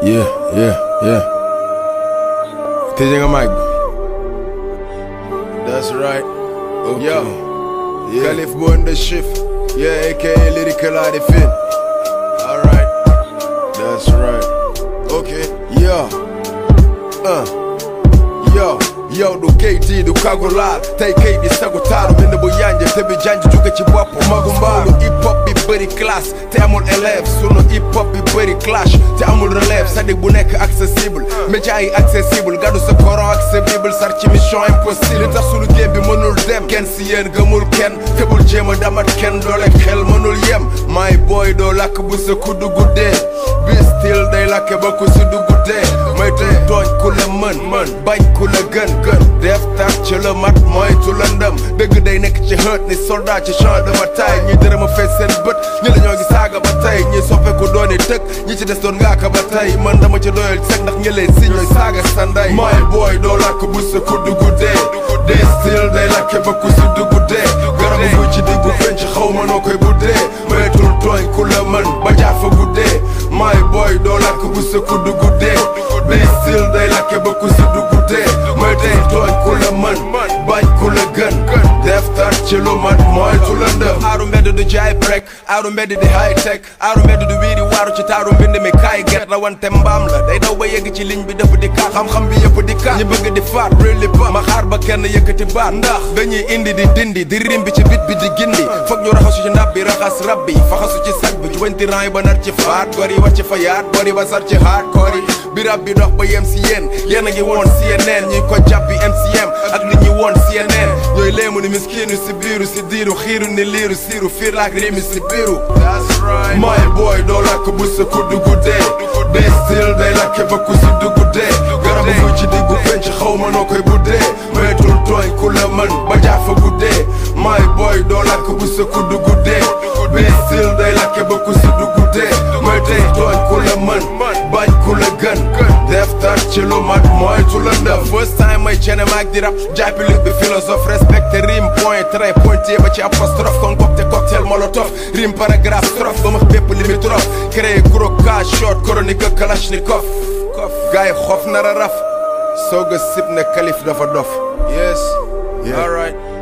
Yeah, yeah, yeah. Tëjee nga mic bi. That's right. Okay. Yo. Yeah. Khalif Bon the shift. Yeah, aka Lyrical Arifin. Alright. That's right. Okay. Yo. Uh. Yo. yow du KT du kagulaar tey kay di sagu taaru bind bu yànje te bi janj jóge ci bopp magu mbaalu hip hop bi bëri classe te amul élève sunu hip hop bi bëri clash te amul relève sadik bu nekk accessible média yi accessible gàddu sa coran ak sa bible sar ci mission impossible li tax sunu game bi mënul dem kenn si yéen gëmul kenn te bul jéem a damat kenn doole xel mënul yem my boy doo lakk bu sa kuddu guddee bi still day lakke ba ku si duggu dee may te tooñ ku la mën mën bañ ku la gën gën def tax ci la mat moytu la ndëm dëgg day nekk ci xët ni soldat ci champ de bataille ñi dërëm a fees seen bët ñi la ñoo ngi saaga ba tey ñi soppeeku dooni tëg ñi ci des doon ngaaka ba tey man dama ci doyal seg ndax ñi leen si ñooy saaga sa ndey my boy doo làkk bu sa ku duggu dee dee still day lakke ba ku si duggu dee garabu guy ci diggu penc xaw ma noo koy buddee moytul tooñ ku la mën ba jaafa guddee my boy doo làkk bu sa ku duggu dee dee still day lakke ba ku si duggu dee moytul tooñ ku la mën bañ ku la gën def tar ci lu mat moytu la ndëm aaru mbedd du jaay brek aaru mbedd di high tech aaru mbedd du wiiri waaru ci taaru mbind mi kaay get rawante mbaam la day daw ba yegg ci ligne bi dafa di kaat xam-xam bi yëpp di kaat ñi bëgg di faat really ba ma xaar ba kenn yëkkati baat ndax dañuy indi di dindi di rim bi ci bit bi di gindi foog ñu raxasu ci ndab bi raxas rab bi faxasu ci sag bi jubanti ran yi ba nar ci faat gor yi wàcc fa yaat gor yi ba sar ci haat koor yi bi rab bi dox ba yem si yéen yéen a ngi woon CNN ñuy ko jàpp bi MCM ak nit ñi woon CNN ñooy léemu ni miskiinu si biiru si diiru xiiru ni liiru siiru fiir laak rimi si biiru my boy doo lakk bu sa ku duggu dee dee still day lakke ba ku si duggu dee garabu gu ci diggu penc xaw ma noo koy buddee moytul tooñ ku la mën ba jaafa guddee my boy doo lakk bu sa ku duggu dee dee still day lakke ba ku si duggu dee moytul tooñ ku la mën bañ ku la gën def tar ci lu mat moytu la ndëm first time may cene maag di rap jaay public bi philosophe respecté rime point trait pointier ba ci apostrophe concocté cocktail molotov rime paragraphe strophe ba max bépp limitrophe créé gros cas short chronique kalachnikov gaay xof nar a raf soog a sib ne kalif dafa dof yes alright